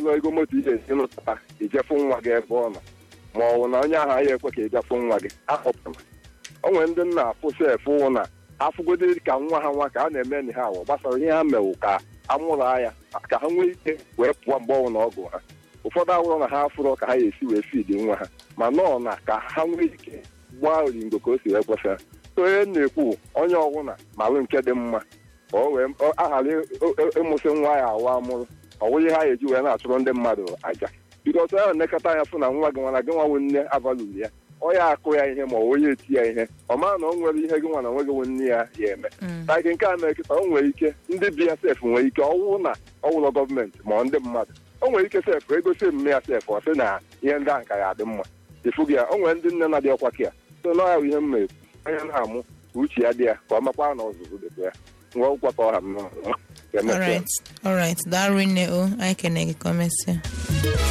bụrụ ego moto ihe esi nụta ijefu nwa gị ebe ọ nọ ma ọ bụ na onye ahụ anyị ekwe ka ịgafu nwa gị akpọpụtara o nwere ndị nna afụ sef wụ na afụgodị ka nwa ha nwa ka a na-eme na ha awụ gbasara ihe ha mewu ka amụrụ ya ka ha nwee ike wee pụọ mgbe ọnwụ na ọgụ ha ụfọdụ awụrụ na ha afụrọ ka ha ga-esi wee fidi nwa ha ma nọọ na ka ha nwee ike gbaa oringo ka o si wee kwesịrị so onye na-ekwu onye ọbụla malụ nke dị mma ka o wee aghara ịmụsị nwa ya awụ amụrụ ọ bụghị ha ga-eji wee na-achụrụ ndị mmadụ aja biko ọtụ ya na-elekọta anya fụ na nwa gị nwana gị nwa nne avalụrụ ya ọ ya akụ ya ihe ma ọ onye eti ya ihe ọ mara na o nwere ihe gị nwa na nwe gị nne ya ya eme ka gị nke a mere kịta o nwere ike ndị bi ya sef nwere ike ọwụ na ọwụlọ gọọmenti ma ọ ndị mmadụ o nwere ike sef egosi emume ya sef ọ sị na ihe ndị ahụ ka ya adị mma ịfụ gị ya o nwere ndị nne na-adị ọkwa ka ya so na ọya ihe mma ekwu onye na-amụ ka uche ya dị ya ka ọ makwa na ọzụzụ dịkwa ya nwa ụkwata ọha m All right. All right. Darwin, oh, I can make a comment.